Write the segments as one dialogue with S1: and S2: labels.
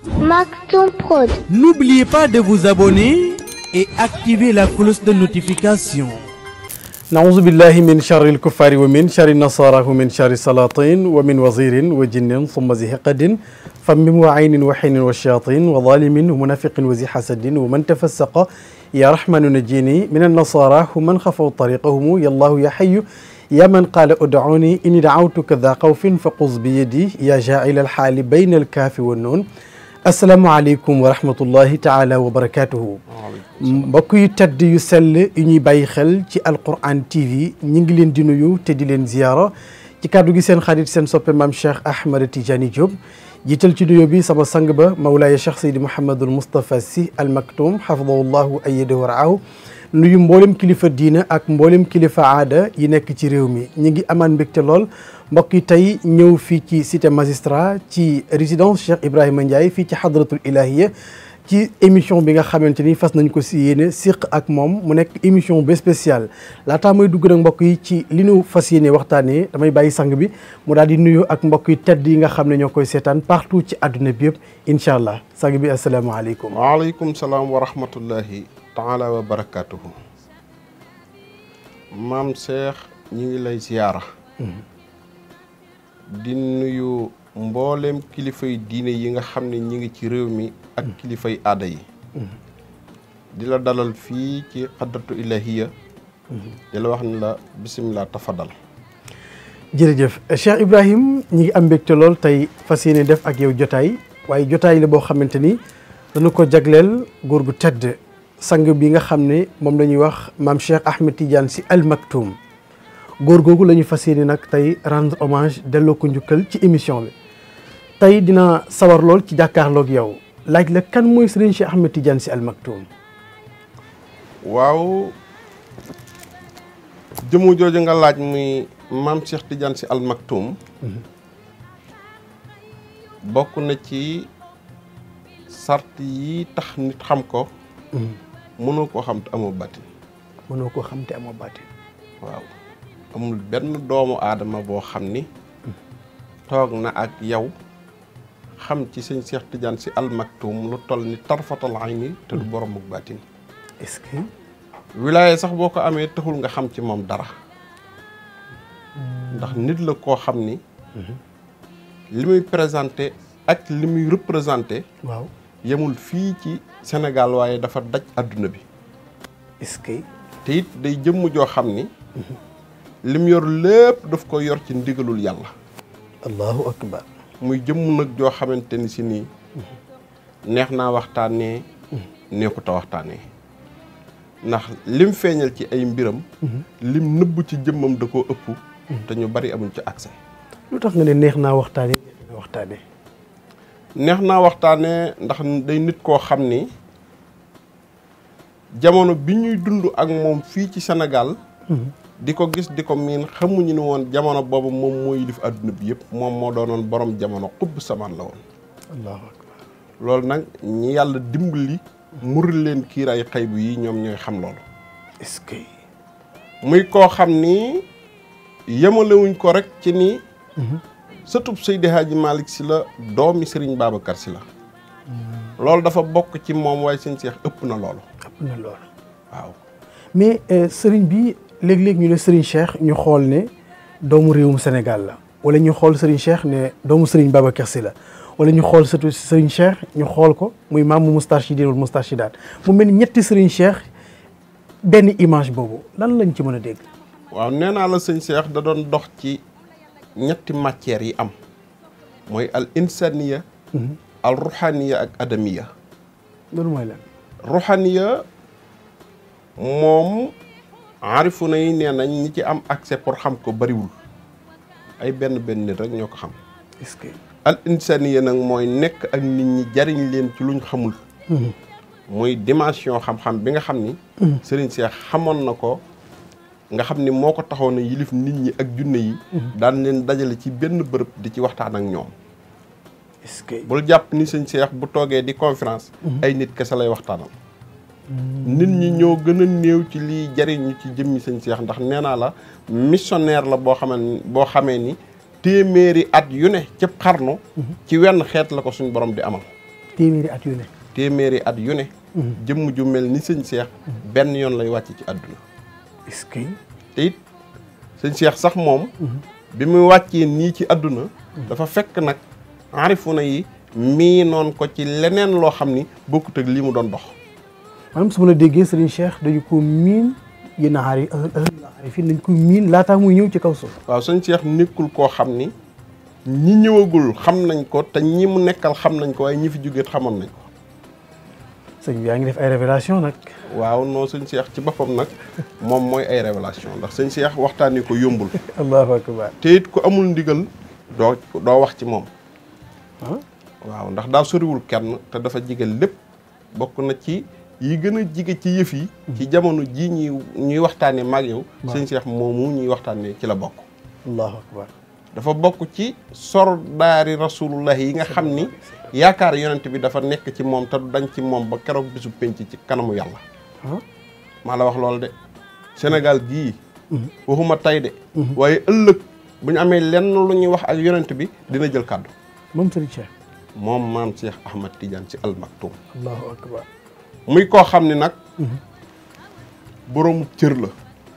S1: Maktoum Prod.
S2: N'oubliez pas de vous abonner et activer la cloche de notification.
S3: نعوذ بالله من شر الكفار ومن شر النصارى ومن شر السلاطين ومن وزير وجن ثم ذي حقد فم وعين وحين والشياطين وظالم ومنافق وذي حسد ومن تفسق يا رحمن نجيني من النصارى ومن خفوا طريقهم يا الله يا حي يا من قال ادعوني إني دعوتك ذا خوف فقص بيدي يا جاعل الحال بين الكاف والنون asalaamaaleykum wa rahmatullahi taala wa barakaatuhu mbokk yu tedd yu sell yu ñuy bàyyi xel ci alquran tv ñi ngi leen di nuyu te di leen ziyaara ci kàddu gi seen xarit seen soppe maam cheikh ahmad tidiane diop jiital ci nuyoo bi sama sang ba mawlaaya cheikh seydi mouhamadul moustapha si al maktoum xafidahullahu ayyadahu wa raahu nuyu mboolem kilifa diina ak mboolem kilifa aada yi nekk ci réew mi ñi ngi amaan mbégte lool mbokk yi tey ñëw fii ci cité magistrat ci résidence Cheikh Ibrahima Ndiaye fii ci hadratul ilahiya ci émission bi nga xamante ni fas nañ ko si yéene siq ak moom mu nekk émission bu spéciale laataa may dugg nag mbokk yi ci li ñu fas yéene waxtaanee damay bàyyi sang bi mu daal di nuyu ak mbokk yi tedd yi nga xam ne ñoo koy seetaan partout ci àdduna bi yëpp incha allah sang bi asalaamaaleykum.
S4: waaleykum salaam wa rahmatullahi taala wa barakaatuhu. maam Cheikh ñi ngi lay ziyaara. di nuyu mboolem kilifay diine yi nga xam ne ñi ngi ci réew mi ak kilifay aada yi di la dalal fii ci xadratu ilahiya di la wax ne la bisimilah tafadal
S3: jërëjëf Cheikh Ibrahim ñi ngi am mbégte lool tey fas yéene def ak yow jotaay waaye jotaay la boo xamante ni dañu ko jagleel góor gu tedd sang bi nga xam ne moom la ñuy wax maam Cheikh Ahmed Tidiane si Al Maktoum góor googu la ñu fas yéene nag tey rendre hommage delloo ko njukkal ci émission bi tey dina sawar lool ci jàkkaarloog yow laaj la kan mooy Serigne Cheikh Ahmed Tidiane Sy Al Maktoum.
S4: waaw jëmu jooju nga laaj muy maam Cheikh Tidiane Sy Al Maktoum bokk na ci sart yi tax nit xam ko mënoo koo xam te amoo bàttin
S3: mënoo koo xam te amoo bàttin
S4: waaw amul benn doomu aadama boo xam ni toog na ak yow xam ci sëñ Cheikh Tidiane Sy Al Maktoum lu toll ni tarfatal ayni te du borom ak baatin
S3: est-ce que
S4: wilaaye sax boo ko amee taxul nga xam ci moom dara ndax nit la koo xam ni li muy présenté ak li muy représenté
S3: waaw
S4: yemul fii ci Sénégal waaye dafa daj adduna bi
S3: est-ce que
S4: te it day jëmm joo xam ni lim yor lépp daf ko yor ci ndigalul yàlla
S3: allahu akbar
S4: muy jëmm nag joo xamante ni si nii neex naa waxtaanee neexut a waxtaanee ndax lim feeñal ci ay mbiram lim nëbb ci jëmmam da koo ëpp te ñu bari amuñ ci accès
S3: lu tax nga ne neex naa waxtaane waxtaane
S4: neex naa waxtaanee ndax day nit koo xam ni jamono bi ñuy dund ak moom fii ci Sénégal di ko gis di ko miin xamuñu ni woon jamono boobu moom moo yilif àdduna bi yëpp moom moo doonoon borom jamono xubb samaan la woon
S3: allahu akbar
S4: loolu nag ñi yàlla dimbali muril leen kiiraay xaybu yi ñoom ñooy xam loolu
S3: est-ce que
S4: muy koo xam ni yemalewuñ ko rek ci ni sëtub Seydi Hadji Malick si la doomi Serigne Babacar si la loolu dafa bokk ci moom waaye sëñ Cheikh ëpp na loolu
S3: ëpp na loolu
S4: waaw
S3: mais sëriñ bi léeg-léeg ñu ne sëriñ Cheikh ñu xool ne doomu réewum Sénégal la wala ñu xool sëriñ Cheikh ne doomu sëriñ Babacar Sy la wala ñu xool surtout sëriñ Cheikh ñu xool ko muy maamu Moustarchidine wala Moustarchidaat mu mel ni ñetti sëriñ Cheikh benn image boobu lan lañ ci mën a dégg.
S4: waaw nee naa la sëñ Cheikh da doon dox ci ñetti matières yi am mooy al insaniya al ruhaniya ak adamiya
S3: loolu mooy lan.
S4: ruhaniya moom aarifu na yi nee nañ ñi ci am accès pour xam ko bariwul ay benn benn nit rek ñoo ko xam
S3: est-ce que.
S4: al insaniya nag mooy nekk ak nit ñi jariñ leen ci luñ xamul muy dimension xam-xam bi nga xam ni Serigne Cheikh xamoon na ko nga xam ni moo ko taxoon a yilif nit ñi ak junne yi daan leen dajale ci benn bërëb di ci waxtaan ak ñoom
S3: est-ce que.
S4: bul jàpp ni sëñ Cheikh bu toogee di conférence ay nit kese lay waxtaanal nit ñi ñoo gën a néew ci liy jariñu ci jëmmi sëñ Cheikh ndax nee naa la missionnaire la boo xamee boo xamee ni téeméeri at yu ne cëpp xarnu ci wenn xeet la ko suñ borom di amal
S3: téeméeri at yu ne
S4: téeméeri at yu ne jëmm ju mel ni sëñ Cheikh benn yoon lay wàcc ci àdduna
S3: est-ce que
S4: te it sëñ Cheikh sax moom bi mu wàccee nii ci àdduna dafa fekk nag arifuna yi mii noon ko ci leneen loo xam ni bokkut ak lii mu doon dox
S3: maanaam su ma la déggee Serigne Cheikh dañu ko miin yéen a aari aari fii dañ ko miin laataa muy ñëw ci kaw suuf
S4: waaw sëñ Cheikh nekkul koo xam ni ñi ñëwagul xam nañ ko te ñi mu nekkal xam nañ ko waaye ñi fi jógeet xamoon nañ ko
S3: sëñ bi yaa ngi def ay révélation nag
S4: waaw non sëñ Cheikh ci boppam nag moom mooy ay révélation ndax sëñ Cheikh waxtaanee ko yombul
S3: allahu akbar
S4: te it ku amul ndigal doo doo wax ci moom
S3: ah
S4: waaw ndax daa soriwul kenn te dafa jige lépp bokk na ci yi gën a jige ci yëf yi ci jamono jii ñuy ñuy waxtaanee maag yow sëñ Cheikh moomu ñuy waxtaanee ci la bokk
S3: allahu akbar
S4: dafa bokk ci sordaari rasulullah yi nga xam ni yaakaar yonent bi dafa nekk ci moom te du dañ ci moom ba keroog bisu penc ci kanamu yàlla
S3: ah
S4: maa la wax loolu de Sénégal gii waxuma tay de waaye ëllëg bu ñu amee lenn lu ñuy wax ak yonent bi dina jël kàddu
S3: moom Serigne Cheikh
S4: moom maam Cheikh Ahmad Tidiane ci Al Maktoum
S3: allahu akbar
S4: muy koo xam ni nag boroomu cër la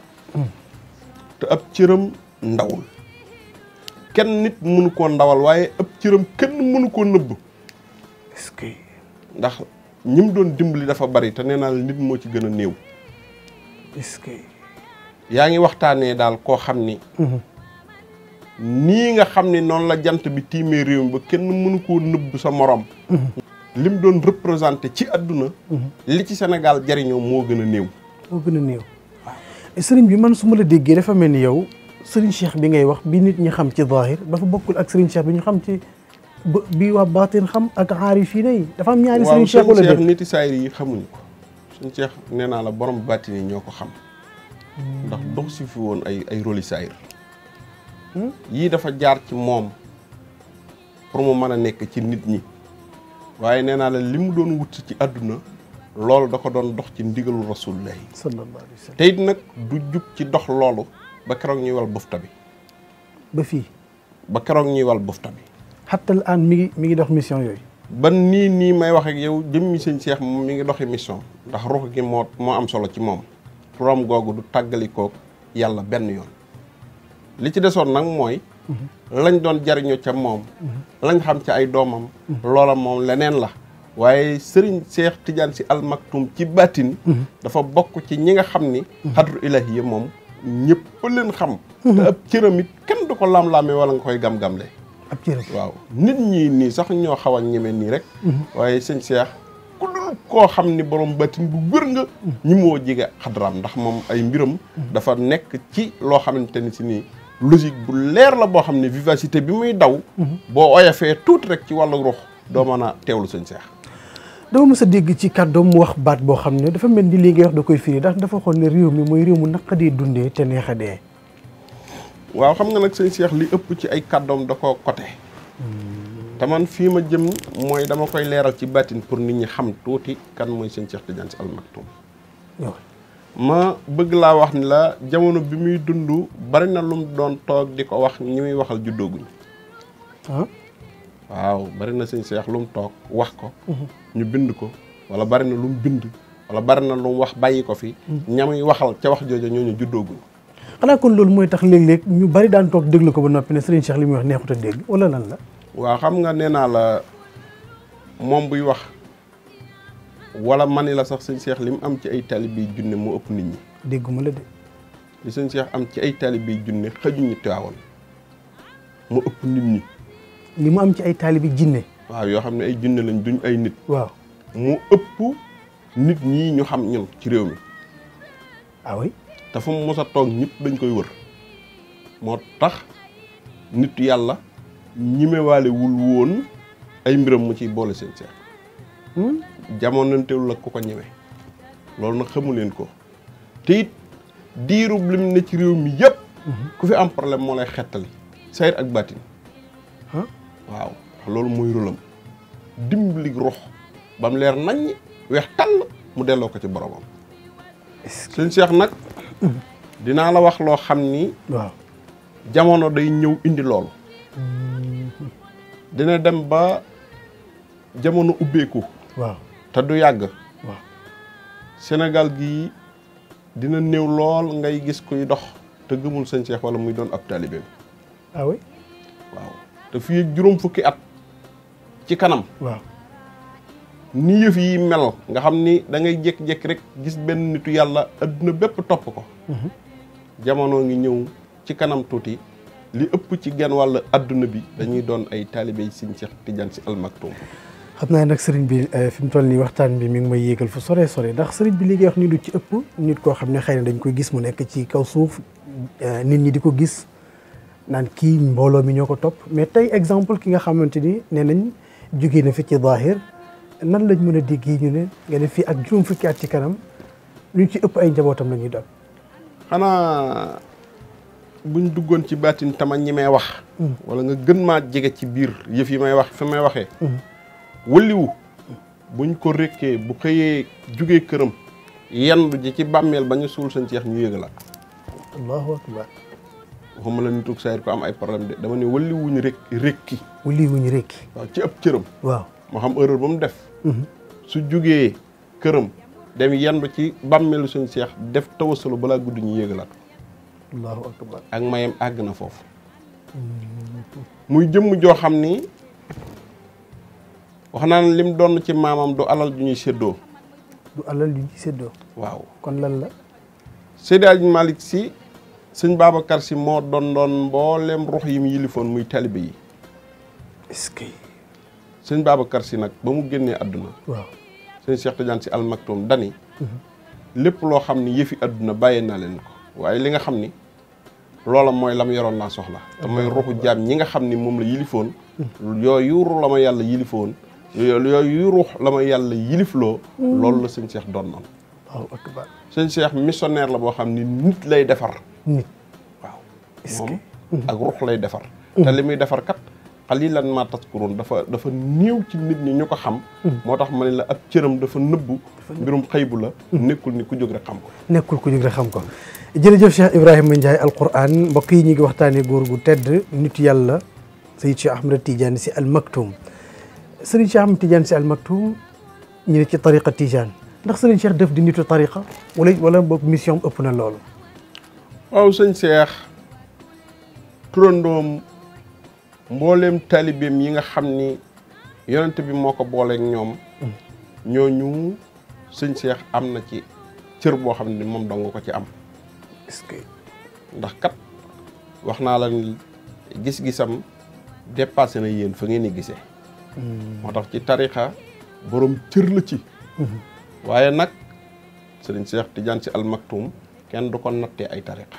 S4: te ab cëram ndawul kenn nit mënu koo ndawal waaye ab cëram kenn mënu koo nëbb
S3: est-ce que
S4: ndax ñim doon dimbali dafa bari te nee naa la nit moo ci gën a néew
S3: est-ce que
S4: yaa ngi waxtaanee daal koo xam ni nii nga xam ni noonu la jant bi tiimee réew mi ba kenn mënu koo nëbb sa morom lim doon représenté ci àdduna li ci Sénégal jariñoo moo gën a néew
S3: moo gën a néew sëriñ bi man su ma la déggee dafa mel ni yow sëriñ Cheikh bi ngay wax bi nit ñi xam ci zahir dafa bokkul ak sëriñ Cheikh bi ñu xam ci ba- bi waa baatin xam ak aarifiina yi dafa am ñaari
S4: waaw
S3: sëriñ Cheikh
S4: sëñ
S3: wala
S4: Cheikh
S3: déet
S4: niti saayir yi xamuñu ko sëñ Cheikh nee naa la borom bàtti ni ñoo ko xam ndax dox si fi woon ay ay rôli saayir yii dafa jaar ci moom pour mu mën a nekk ci nit ñi waaye nee naa la li mu doon wut ci àdduna loolu da ko doon dox ci ndigalu rasulullahi
S3: sallallahu alayhi wa sallam
S4: te it nag du jub ci dox loolu ba keroog ñuy wal bufta bi
S3: ba fii
S4: ba keroog ñuy wal bufta bi
S3: xatta al aan mi ngi mi ngi dox mission yooyu
S4: ba nii nii may wax ak yow jëmmi sëñ Cheikh moom mi ngi doxi mission ndax ruux gi moo moo am solo ci moom turam googu du tàggalikook yàlla benn yoon li ci desoon nag mooy lañ doon jariñoo ca moom lañ xam ci ay doomam loola moom leneen la waaye sëriñ Cheikh Tidiane si almaktum ci baatin dafa bokk ci ñi nga xam ni xadru ilahiya moom ñëpp leen xam te ab cëram it kenn du ko lam-laamee wala nga koy gam-gamle
S3: ab cëram
S4: waaw nit ñi nii sax ñoo xaw a ñeme nii rek waaye sëñ Cheikh ku dul koo xam ni borom batin bu wër nga ñi moo jege xadaraam ndax moom ay mbiram dafa nekk ci loo xamante ni si nii logique bu leer la boo xam ne vivacité bi muy daw boo oyofee tuuti rek ci wàllu ruux doo mën a teewlu sëñ Cheikh
S3: dama mës a dégg ci kàddoom mu wax baat boo xam ne dafa mel ni lii ngay wax da koy firi ndax dafa xool ne réew mi mooy réew mu naqadee dundee te neex a dee
S4: waaw xam nga nag sëñ Cheikh li ëpp ci ay kàddoom da koo côté te man fii ma jëm mooy dama koy leeral ci baatin pour nit ñi xam tuuti kan mooy sëñ Cheikh Tidiane Sy Al Maktoum
S3: ñëwal
S4: ma bëgg laa wax ni la jamono bi muy dund bari na lum doon toog di ko wax ñi muy waxal juddooguñ
S3: ah
S4: waaw bari na sëñ Cheikh lu mu toog wax ko ñu bind ko wala bari na lu mu bind wala bari na lu mu wax bàyyi ko fi ñamuy waxal ca wax jooju ñooñu juddooguñ
S3: xanaa kon loolu mooy tax léeg-léeg ñu bari daan toog déglu ko ba noppi ne sëriñ Cheikh li muy wax neexut a dégg wala lan la
S4: waaw xam nga nee naa la moom buy wax wala mani la sax sëñ Cheikh li mu am ci ay taalibe yi junne moo ëpp nit ñi
S3: dégguma la de
S4: li sëñ Cheikh am ci ay taalibe yi junne xëjuñu Tiwaawan mu ëpp nit ñi
S3: li mu am ci ay taalibi jinne
S4: waaw yoo xam ne ay junne lañ duñ ay nit
S3: waaw
S4: mu ëpp nit ñi ñu xam ñun ci réew mi
S3: ah oui
S4: te fu mu mos a toog ñëpp dañ koy wër moo tax nit yàlla ñimewaale wul woon ay mbiram mu ciy boole seen seex jamonantewul ak ku ko ñeme loolu nag xamu leen ko te it diirub lim ne ci réew mi yëpp ku fi am problème moo lay xettali sayir ak baatin
S3: ah
S4: waaw loolu mooy rôlam dimbali rox ba mu leer naññ weex tàll mu delloo ko ci boromam sëñ Cheikh nag dinaa la wax loo xam ni
S3: waaw
S4: jamono day ñëw indi loolu dina dem ba jamono ubbeeku
S3: waaw
S4: te du yàgg
S3: waaw
S4: Sénégal gii dina néew lool ngay gis kuy dox te gëmul sëñ Cheikh wala muy doon ab taalibeem
S3: ah oui
S4: waaw te fii ak juróom fukki at ci kanam
S3: waaw
S4: ni yëf yi mel nga xam ni da ngay jékki-jékki rek gis benn nitu yàlla adduna bépp topp ko jamono ngi ñëw ci kanam tuuti li ëpp ci genn wàll adduna bi dañuy doon ay taalibe yi sëñ Cheikh Tidiane Sy Al Maktoum
S3: xam naa nag sëriñ bi fi mu toll nii waxtaan bi mi ngi may yéegal fu sore sore ndax sëriñ bi léegi wax ni lu ci ëpp nit koo xam ne xëy na dañ koy gis mu nekk ci kaw suuf nit ñi di ko gis naan kii mbooloo mi ñoo ko topp mais tey exemple ki nga xamante ni nee nañ jógee na fi ci zaahir nan lañ mën a déggee ñu ne nga ne fii ak juróom fukki at ci kanam lu ci ëpp ay njabootam la ñuy doon.
S4: xanaa buñ duggoon ci baatin tama ñi may wax wala nga gën maa jege ci biir yëf yi may wax fi may waxee wëliwu buñ ko rékkee bu xëyee jugee këram yendu ji ci bàmmeel ba ñu suul sëñ Cheikh ñu yëgalaat
S3: allahu akbar
S4: waxuma la nitug sayir ko am ay problème de dama ne wëliwuñu rek rékki
S3: wuli wuñu rekki
S4: waaw ci ëpp cëram
S3: waaw
S4: moo xam erreur ba mu def su jugee këram dem yendu ci bàmmeelu sëñ Cheikh def tawasalu balaa guddi ñu yëgalaat
S3: allahu akbar
S4: ak mayam àgg na foofu muy jëmm joo xam ni wax naa ne lim doon ci maamam du alal ju ñuy séddoo
S3: du alal yu ci séddoo
S4: waaw
S3: kon lan la
S4: Seydi Hadji Malick Sy sëñ Babacar Sy moo doon doon mboolem ruux yi mu yilifoon muy talibe yi
S3: est-ce que
S4: sëñ Babacar Sy nag ba mu génnee àdduna
S3: waaw
S4: sëñ Cheikh Tidiane Sy Al Maktoum dani lépp loo xam ni yëfi àdduna bàyyee naa leen ko waaye li nga xam ni loola mooy la mu yoroon laa soxla te mooy ruuxu jaam ñi nga xam ni moom la yilifoon yooyu ruux la ma yàlla yilifoon yooyu ruux la ma yàlla yilifloo loolu la sëñ Cheikh doon noonu
S3: allahu akbar
S4: sëñ Cheikh missionnaire la boo xam ni nit lay defar
S3: nit
S4: waaw
S3: Est-ce
S4: moom ak ruux lay defar te li muy defar kat xalilan ma taskuroon dafa dafa néew ci nit ñi ñu ko xam moo tax ma ne la ab cëram dafa nëbbu mbirum xëybu la nekkul ni ku jóg rek xam ko
S3: nekkul ku jóg rek xam ko jërëjëf Cheikh Ibrahima Ndiaye alquran mbokk yi ñu ngi waxtaanee góor gu tedd nit yàlla Seyyid Cheikh Ahmed Tidiane Sy Al Maktoum Serigne Cheikh Ahmed Tidiane Sy Al Maktoum ñu ne ci tariqa Tidiane ndax Serigne Cheikh def di nitu tariqa wala wala boog mission ëpp na loolu
S4: waaw sëñ Cheikh turandoom mbooleem taalibeem yi nga xam ni yonent bi moo ko booleek ñoom ñooñu sëñ Cheikh am na ci cër boo xam ne moom dong ko ci am
S3: est-ce que
S4: ndax kat wax naa la ni gis-gisam dépassé na yéen fa ngeen di gisee moo tax ci tarixa borom cër la ci waaye nag sëriñ Cheikh Tidiane Sy Al Maktoum kenn du ko nattee ay tarixa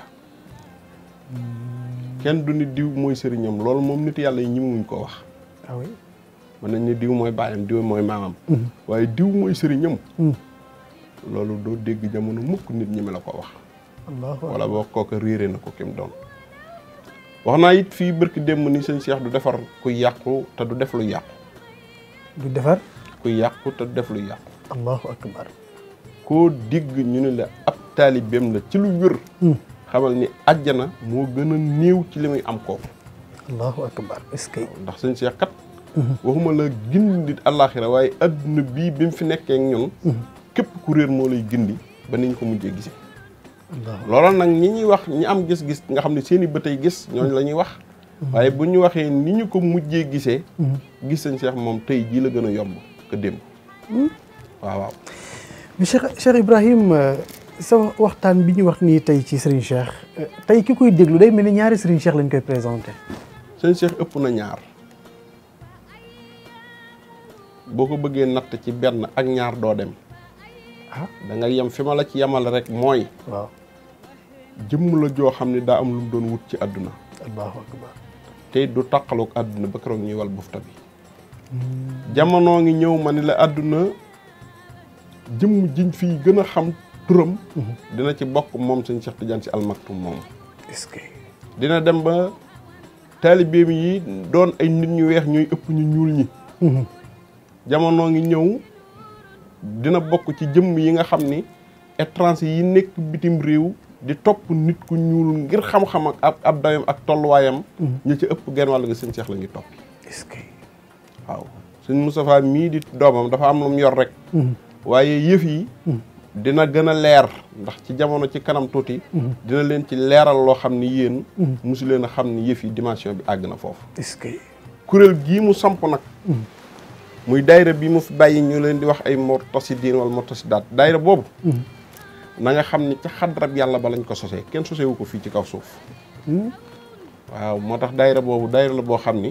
S4: kenn du nit diw mooy sëriñam loolu moom nit yàlla yi ñimewuñ koo wax
S3: ah oui
S4: mën nañ ni diw mooy baayam diw mooy maamam waaye diw mooy sëriñam loolu doo dégg jamono mukk nit ñi me la ko wax
S3: allahu
S4: wala boo kooka réere na ko kim doon wax naa it fii bërki démb ni sëñ Cheikh du defar kuy yàqu te du def lu yàqu
S3: du defar
S4: kuy yàqu te du def lu yàqu
S3: allahu akbar
S4: koo digg ñu ne la ab taalibeem la ci lu wér xamal ni àjjana moo gën a néew ci li muy am kooku
S3: allahu akbar est-ce que
S4: ndax sëñ Cheikh kat waxuma la gindi àllaaxira waaye adduna bii bi mu fi nekkee ak ñun képp ku réer moo lay gindi ba ni ñu ko mujjee gisee
S3: allahu
S4: loolu nag ñi ñuy wax ñi am gis-gis nga xam ne seen i bëtay gis ñooñu la ñuy wax waaye bu ñu waxee ni ñu ko mujjee gisee gis sëñ Cheikh moom tey jii la gën a yomb que démb waaw waaw
S3: mais Cheikh Cheikh Ibrahim sa waxtaan bi ñu wax nii tey ci Serigne Cheikh tey ki koy déglu day mel ni ñaari Serigne Cheikh lañ koy présenté
S4: sëñ Cheikh ëpp na ñaar boo ko bëggee natt ci benn ak ñaar doo dem
S3: ah
S4: da nga yem fi ma la ci yemal rek mooy
S3: waaw
S4: jëmm la joo xam ne daa am lu mu doon wut ci àdduna
S3: allahu akbar
S4: te du taqaloog àdduna ba keroog ñuy wal bufta bi jamono ngi ñëw ma ni la àdduna jëmm jiñ fii gën a xam turam dina ci bokk moom sëñ Cheikh Tidiane Sy Al Maktoum moom
S3: est-ce que
S4: dina dem ba taalibeem yi doon ay nit ñu weex ñooy ëpp ñu ñuul ñi jamono ngi ñëw dina bokk ci jëmm yi nga xam ni étranger yi nekk bitim réew di topp nit ku ñuul ngir xam-xam ak ab ab dayam ak tolluwaayam ñi ci ëpp genn wàll ga sëñ Cheikh la ngi topp
S3: est-ce que
S4: waaw sëñ Moustapha mii di doomam dafa am lu mu yor rek waaye yëf yi dina gën a leer ndax ci jamono ci kanam tuuti dina leen ci leeral loo xam ni yéen mosu leen a xam ni yëf yi dimension bi àgg na foofu
S3: est-ce que
S4: kuréel gii mu samp nag muy daayira bi mu fi bàyyi ñu leen di wax ay mortasidiin wala mortasidaat daayira boobu na nga xam ni ca xadrab yàlla ba lañ ko sosee kenn sosewu ko fii ci kaw suuf waaw moo tax daayira boobu daayira la boo xam ni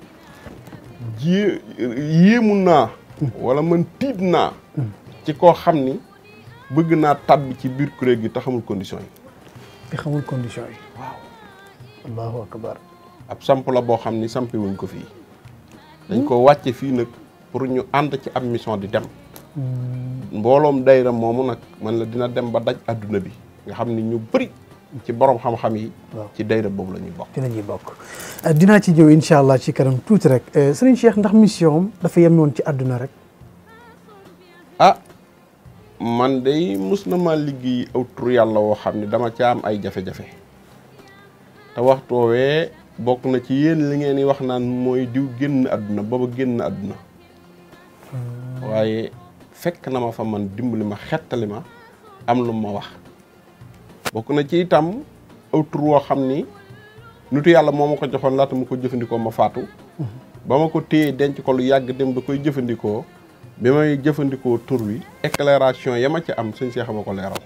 S4: jiyee yéemu naa wala man tiit naa ci koo xam ni bëgg naa tàbbi ci biir kuréel gi te xamul condition yi
S3: te xamul condition yi waaw allahu akbar
S4: ab samp la boo xam ni sampi wuñ ko fii dañ ko wàcce fii nag pour ñu ànd ci ab mission di dem mbooloom dayra moomu nag man la dina dem ba daj adduna bi nga xam ni ñu bëri ci borom xam-xam yi
S3: Waaw.
S4: ci dayra boobu la ñuy bokk
S3: ci la ñuy bokk dinaa ci ñëw incha allah ci kanam tuuti rek sëriñ Cheikh ndax mission am dafa yemoon ci àdduna rek
S4: ah man day mus na ma liggéey aw tur yàlla woo xam ni dama ca am ay jafe-jafe te waxtu woowee bokk na ci yéen li ngeen di wax naan mooy diw génn àdduna booba génn àdduna waaye fekk na ma fa man dimbali ma xettali ma am lu ma wax bokk na ci itam aw tur woo xam ni nitu yàlla moo ma ko joxoon laata ma ko jëfandikoo ma faatu ba ma ko téye denc ko lu yàgg dem ba koy jëfandikoo bi may jëfandikoo tur wi éclairation ya ma ci am sëñ Cheikh ma ko leeral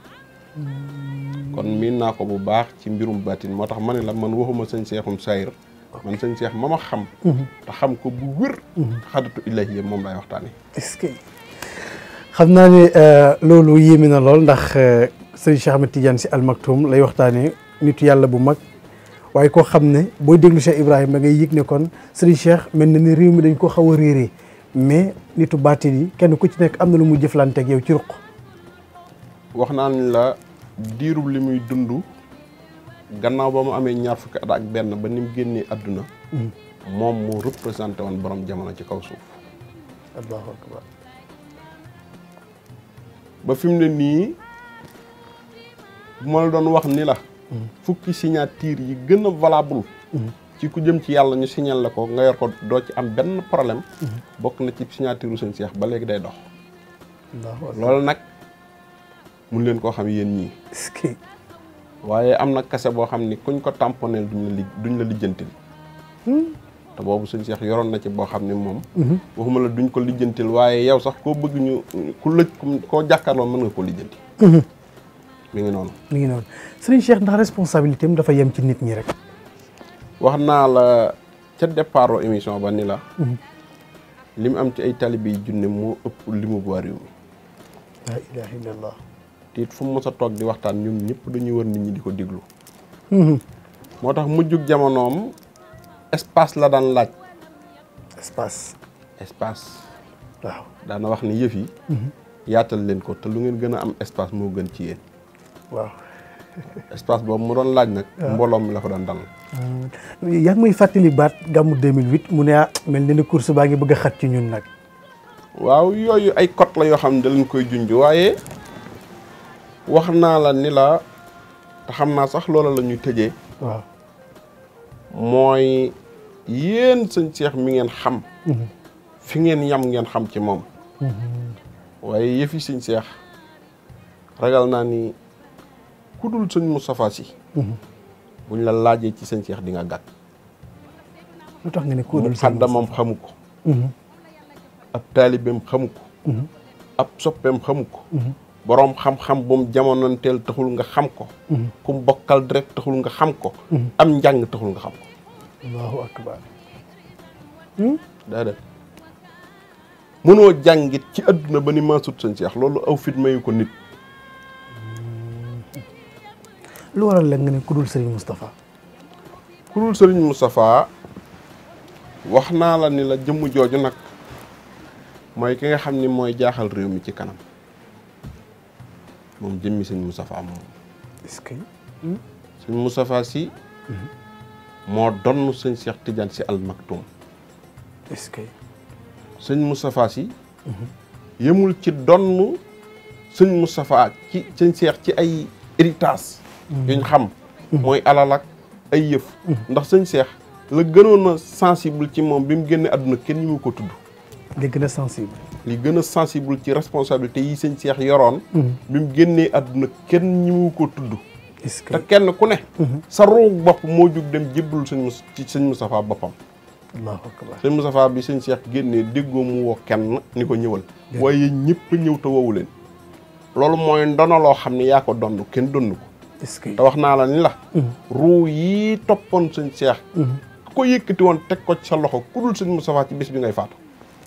S4: kon miin naa ko bu baax ci mbirum baatin moo tax ma ne la man waxuma sëñ Cheikhum sayr man sëñ Cheikh ma ma xam te xam ko bu wér xadatu illahi yëpp moom lay waxtaane
S3: est-ce que xam naa ne loolu yéeme na lool ndax sëriñ Cheikh Ahmed Tidiane si Al Maktoum lay waxtaanee nitu yàlla bu mag waaye koo xam ne booy déglu Cheikh Ibrahima ngay yëg ne kon sëriñ Cheikh mel na ni réew mi dañ ko xaw a réeree mais nitu baatin yi kenn ku ci nekk am na lu mu jëflanteeg yow ci ruq.
S4: wax naa ni la diirub li muy dund gannaaw ba mu amee ñaar fukki at ak benn ba ni mu génnee àdduna moom moo représenté woon borom jamono ci kaw suuf
S3: allahu akbar
S4: ba fi mu ne nii bu ma la doon wax ni la fukki signature yi gën a valable ci ku jëm ci yàlla ñu signal la ko nga yor ko doo ci am benn problème bokk na ci signature u sëñ Cheikh ba léegi day dox
S3: allahu akbar
S4: loolu nag mun leen koo xam yéen ñii
S3: est-ce que
S4: waaye am na kase boo xam ni kuñ ko tamponeel duñ la li duñ la lijjantil te boobu sëñ Cheikh yoroon na ci boo xam ni moom waxuma la duñ ko lijjantil waaye yow sax koo bëgg ñu ku lëj koo jàkkaarloo mën nga ko lijjanti mi ngi noonu
S3: mi ngi noonu sëriñ Cheikh ndax responsabilité am dafa yem ci nit ñi rek.
S4: wax naa la ca départ émission ba ni la li mu am ci ay talibe yi junne moo ëpp li mu bu réew mi
S3: la ilaha illallah.
S4: te it fu mu mës a toog di waxtaan ñoom ñëpp dañuy wër nit ñi di ko déglu moo tax mujjug jamonoom espace la daan laaj
S3: espace.
S4: espace
S3: waaw
S4: daana wax ni yëf yi yaatal leen ko te lu ngeen gën a am espace moo gën ci yéen
S3: waaw.
S4: espace boobu mu doon laaj nag mbooloom mi la ko doon dal
S3: yaa ngi may fàttali baat gàmmu 2008 mu ne ah mel na ni course baa ngi bëgg a xat ci ñun nag.
S4: waaw yooyu ay cote la yoo xam ne da leen koy junj waaye wax naa la ni la te xam naa sax loola la ñuy tëjee
S3: waaw.
S4: mooy yéen sëñ Cheikh mi ngeen xam fi ngeen yam ngeen xam ci moom waaye yëfi sëñ Cheikh ragal naa ni ku dul sëñ Moustapha Sy buñ la laajee ci sëñ Cheikh di nga gàtt
S3: lu tax nga ne
S4: mu
S3: kuréel
S4: xaddamam xamu ko ab taalibeem xamu ko ab soppeem xamu ko boroom xam-xam bu mu jamonanteel taxul nga xam ko ku mu bokkal direct taxul nga xam ko am njàng taxul nga xam ko
S3: allahu akbar.
S4: déedéet mënoo jàngit ci adduna ba ni maa sut sëñ Cheikh loolu aw fit mayu ko nit
S3: lu waral la nga ne ku dul Serigne Moustapha.
S4: ku dul sëriñ Moustapha wax naa la ni la jëmm jooju nag mooy ki nga xam ni mooy jaaxal réew mi ci kanam moom jëmmi sëñ Moustapha moom
S3: est-ce que.
S4: sëñ Moustapha si moo donn sëñ Cheikh Tidiane si Al Maktoum
S3: est-ce que.
S4: sëñ Moustapha si yemul ci donn sëñ Moustapha ci sëñ Cheikh ci ay héritage yuñ xam mooy alal ak ay yëf ndax sëñ Cheikh la gënoon a sensible ci moom bi mu génne àdduna kenn ñi mu ko tudd
S3: li gën a sensible.
S4: li gën a sensible ci responsabilité yi sëñ Cheikh yoroon bi mu génnee àdduna kenn ñi mu ko tudd
S3: est-ce que
S4: te kenn ku ne sa ruug bopp moo jug dem jébbal sëñ Mus ci sëñ Moustapha boppam
S3: allahu akbar
S4: sëñ Moustapha bi sëñ Cheikh génnee déggoo mu woo kenn ni ko ñëwal waaye ñëpp ñëw te woowu leen loolu mooy ndono loo xam ne yaa ko donn kenn donn ko
S3: est-ce que
S4: te wax naa la ni la ruu yi toppoon sëñ Cheikh ku ko yëkkati woon teg ko ci sa loxo ku dul sëñ Moustapha ci bis bi ngay faatu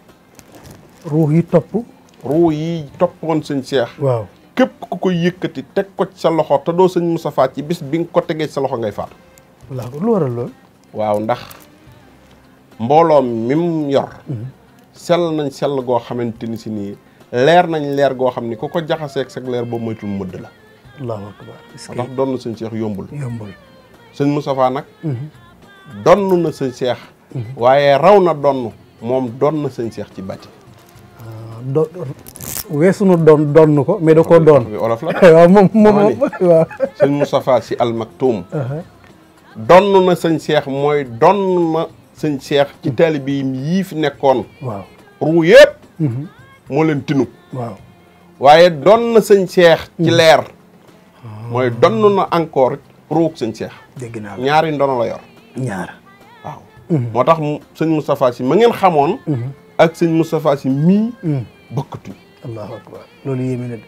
S3: ruux yi topp.
S4: ruu yi toppoon sëñ Cheikh
S3: waaw
S4: képp ku ko yëkkati teg ko ci sa loxo te doo sëñ Moustapha ci bis bi nga ko tegee ci sa loxo ngay faatu
S3: wallaahi lu waral lool.
S4: waaw ndax mbooloo mi mu yor sell nañ sell goo xamante ni si nii leer nañ leer goo xam ni ku ko jaxaseeg sag leer boobu moytul mëdd la
S3: allahu akbar est-ce
S4: moo tax
S3: que
S4: doon na sëñ Cheikh yombul
S3: yombul.
S4: sëñ Moustapha nag donn na sëñ Cheikh waaye raw na donn moom doon na sëñ Cheikh ci bàtti
S3: do weesu nu doon doon ko mais da koo doon.
S4: bi olof la
S3: waaw moom moom
S4: Dama ni.
S3: waaw.
S4: sëñ Moustapha si almaktuum donn na sëñ Cheikh mooy donn na sëñ Cheikh ci taalibe yi yii fi nekkoon
S3: waaw.
S4: ruu yëpp moo leen tinu
S3: waaw.
S4: waaye doon na sëñ Cheikh ci leer mooy donn na encore ruug sëñ Cheikh
S3: dégg naa la
S4: ñaari ndono la yor
S3: ñaar.
S4: waaw moo tax mu sëñ Moustapha si ma ngeen xamoon ak sëñ Moustapha si mii bokkatuñ
S3: allahu akbar loolu yéeme na de.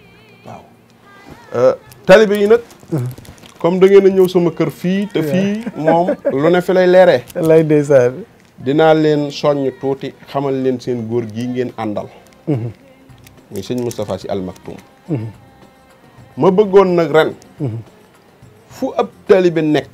S4: waaw talibe yi nag comme da ngeen a ñëw sama kër fii te fii moom lu ne fi lay leeree
S3: lay ndeysaan.
S4: dinaa leen soññ tuuti xamal leen seen góor gii ngeen àndal muy sëñ Moustapha si almaktum ma bëggoon nag ren fu ab taalibe nekk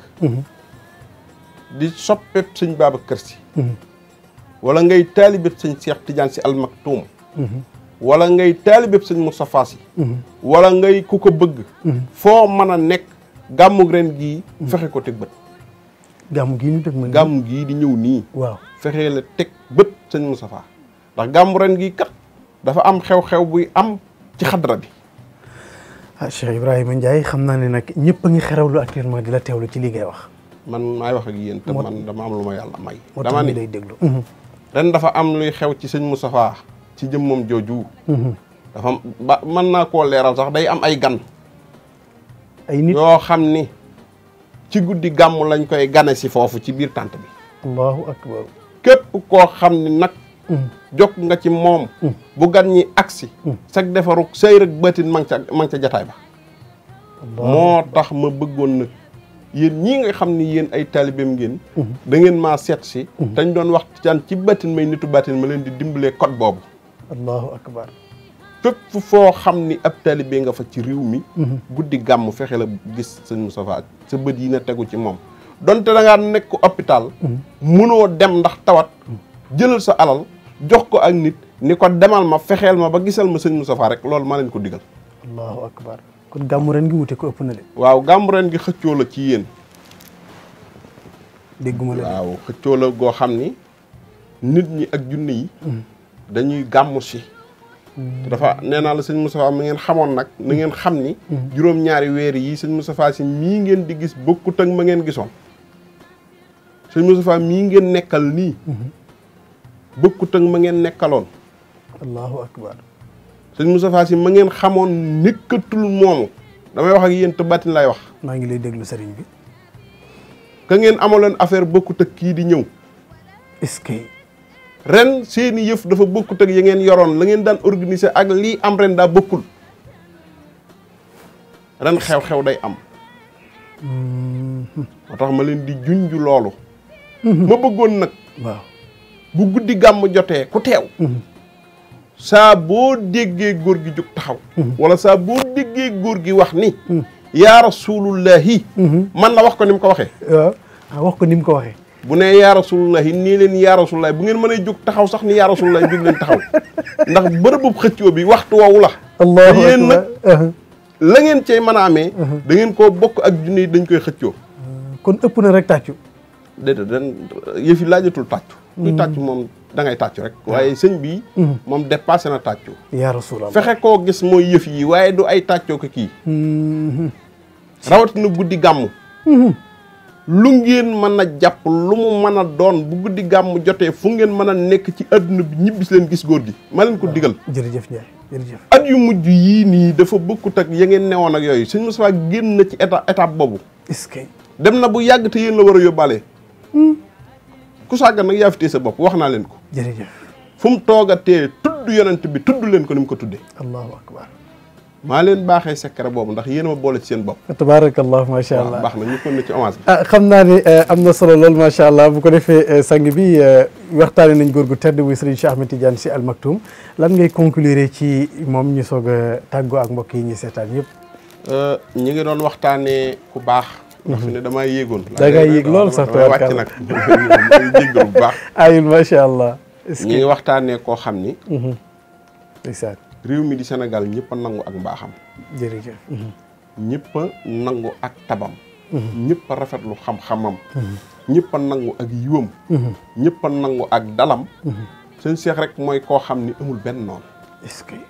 S4: di soppeb sëñ Babacar Si wala ngay taalibeb sëñ Cheikh Tidiane si almaktum wala ngay taalibeb sëñ Moustapha si wala ngay ku ko bëgg foo mën a nekk gàmmug ren gii fexe ko teg bët
S3: gàmm gii ñu teg ma.
S4: gàmm gii di ñëw nii
S3: waaw.
S4: fexee la teg bët sëñ Moustapha ndax gàmmu ren gii kat dafa am xew-xew buy am ci xadra bi
S3: ah Cheikh Ibrahima Ndiaye xam naa ne nag ñëpp a ngi xerawlu actuellement di la teewlu ci li ngay wax.
S4: man maay wax ak yéen te
S3: Moo-
S4: man dama am lu ma yàlla may
S3: moo tax
S4: dama
S3: ñu
S4: ni
S3: lay déglu.
S4: ren dafa am luy xew ci sëñ Moustapha ci jëmmam jooju dafa am ba mën naa koo leeral sax day am ay gan
S3: ay nit.
S4: yoo xam ni ci guddi gàmm lañ koy gane si foofu ci biir tànt bi
S3: allahu akbar.
S4: képp koo xam ni nag jokk nga ci moom bu gan ñi agsi sag defaru sëy rek bëtin ma ngi ca ma ngi ca jataay ba moo tax ma bëggoon nag yéen ñii nga xam ni yéen ay taalibeem ngeen da ngeen maa seet si dañ doon wax caan ci batin may nitu batin ma leen di dimbalee code boobu
S3: allahu akbar.
S4: fépp foo xam ni ab taalibe nga fa ci réew mi guddi gàmm fexe la gis sëñ Moustapha sa bët yi na tegu ci moom donte da ngaa nekk hôpital munoo dem ndax tawat jëlal sa alal jox ko ak nit ni ko demal ma fexeel ma ba gisal ma sëñ Moustapha rek loolu ma leen ko digal
S3: allahu akbar. kon gàmmu ren gi wute ko ëpp na de.
S4: waaw gàmm ren gi xëccoo la ci yéen
S3: dégguma la de.
S4: waaw xëccoo la goo xam ni nit ñi ak junne yi dañuy gàmmu si te dafa nee naa la sëñ Moustapha mi ngeen xamoon nag na ngeen xam ni juróom-ñaari weer yi sëñ Moustapha si mii ngeen di gis bokkut ak ma ngeen gisoon sëñ Moustapha mii ngeen nekkal nii bokkut ak ma ngeen nekkaloon
S3: allahu akbar.
S4: sëñ Moustapha si ma ngeen xamoon nekkatul moomu damay wax ak yéen te bàttin lay wax
S3: maa ngi lay déglu sëriñ bi.
S4: ka ngeen amaloon affaire bokkut ak kii di ñëw
S3: est-ce que.
S4: ren seeni yëf dafa bokkut ak ya ngeen yoroon la ngeen daan organiser ak lii am ren daa bokkul ren xew-xew day am moo tax ma leen di junj loolu ma bëggoon nag
S3: waaw.
S4: bu guddi gàmm jotee ku teew saa boo déggee góor gi jóg taxaw wala saa boo déggee góor gi wax ni yaa rasulullahi man la wax ko ni mu ko waxee
S3: waaw ah wax ko ni mu ko waxee.
S4: bu nee yaa rasulullahi nii leen yaa rasulullahi bu ngeen mënee jóg taxaw sax ni yaa rasulullahi jóg leen taxaw ndax bërëbu xëccoo bi waxtu woowu la
S3: allahu
S4: te yéen nag
S3: akbar.
S4: la ngeen cay mën a amee da ngeen koo bokk ak junne yi dañ koy xëccoo
S3: kon ëpp na rek tàccu.
S4: déedéet dan yëf yi laajatul tàccu kuy tàccu moom da ngay tàccu rek waaye sëñ bi moom dépassé na tàccu
S3: yaa rasulallah.
S4: fexe koo gis mooy yëf yi waaye du ay tàccoo ko kii rawatina guddi gàmm lu ngeen mën a jàpp lu mu mën a doon bu guddi gàmm jotee fu ngeen mën a nekk ci àdduna bi ñibbis leen gis góor gi ma leen ko digal
S3: jërëjëf Ndiaye jërëjëf
S4: at yu mujj yii nii dafa bokkut ak ya ngeen newoon ak yooyu sëñ Moustapha génn na ci étape étape boobu
S3: est-ce que
S4: dem na bu yàgg te yéen la war a yóbbaale ku sàggan nag yaa fi téye sa bopp wax naa leen ko
S3: jërëjëf
S4: fu mu toogatee tudd yonent bi tudd leen ko ni mu ko tuddee
S3: allahu akbar
S4: maa leen baaxee secret boobu ndax yéen a ma boole ci seen bopp
S3: tabaarakallah macha
S4: waaw
S3: allah
S4: baax na ñu kon ne ci hommage bi
S3: ah xam naa ne am na solo lool macha allah bu ko defee sang bi waxtaane nañ góor gu tedd muy Serigne Cheikh Ahmed Tidiane Sy Al Maktoum lan ngay conclure ci moom ñu soog a tàggoo ak mbokk yi ñuy seetaan yëpp.
S4: ñi ngi doon waxtaanee ku baax ndax fi ne damaa yéegoon
S3: Da ngaa yéeg lool sax
S4: damay wàcc nag may jéggal bu baax
S3: ayul macha allah. est-ce
S4: ñi ngi
S3: que
S4: waxtaanee koo xam ni
S3: ndeysaan
S4: réew mi di Sénégal ñëpp a nangu ak mbaaxam
S3: jërëjëf.
S4: ñëpp a nangu ak tabam ñëpp a rafetlu xam-xamam ñëpp a nangu ak yiwam ñëpp a nangu ak dalam seen seex rek mooy koo xam ni amul benn noonu
S3: est-ce que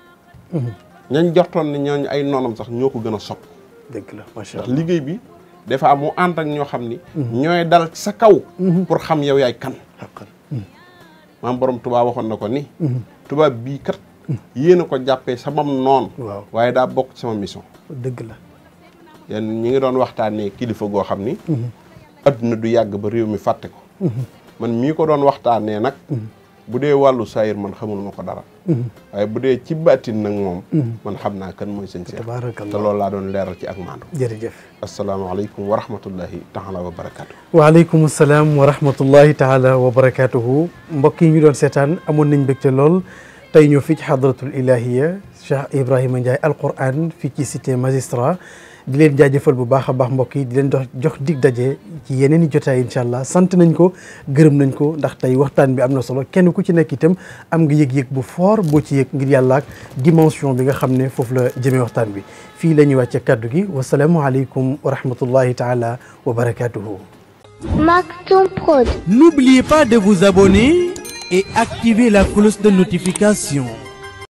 S4: ñañ jortoon ni ñooñu ay noonam sax ñoo ko gën a sopp
S3: dëgg la macha
S4: ndax
S3: allah.
S4: liggéey bi dafa am mu ànd ak ñoo xam ni ñooy dal ci sa kaw pour xam yow yaay kan
S3: xaqan.
S4: maam borom tubaab waxoon na ko ni tubaab bii kat yéen a ko jàppee samam noon
S3: waaw
S4: waaye daa bokk ci sama mission
S3: dëgg la.
S4: yéen ñi ngi doon waxtaanee kilifa goo xam ni adduna du yàgg ba réew mi fàtte ko man mii ko doon waxtaanee nag bu dee wàllu saayir man xamul ma ko dara waaye bu dee ci baatin nag moom man xam naa kan mooy sëñ Seex te
S3: tabaarakallah
S4: loolu laa doon leeral ci ak maandu
S3: jërëjëf.
S4: asalaamaaleykum wa rahmatullahi taala wa barakaatu
S3: waaleykum salaam wa rahmatullahi taala wa barakaatuhu mbokk yi ñu doon seetaan amoon nañ mbégte lool tey ñëw fii ci xadratul ilahiya Cheikh Ibrahima Ndiaye alquran fii ci cité magistrat di leen jaajëfal bu baax a baax mbokk yi di leen dox jox dig daje ci yeneen i jotaay incha allah sant nañ ko gërëm nañ ko ndax tey waxtaan bi am na solo kenn ku ci nekk itam am nga yëg-yëg bu fort boo ci yëg ngir yàlla ak dimension bi nga xam ne foofu la jëmee waxtaan bi fii la ñuy wàcce kaddu gi wasalaamualeykum wa rahmatullahi taala wa barakaatuhu.
S1: Maktoum Prod.
S2: N'oubliez pas de vous abonner et activer la cloche de notification.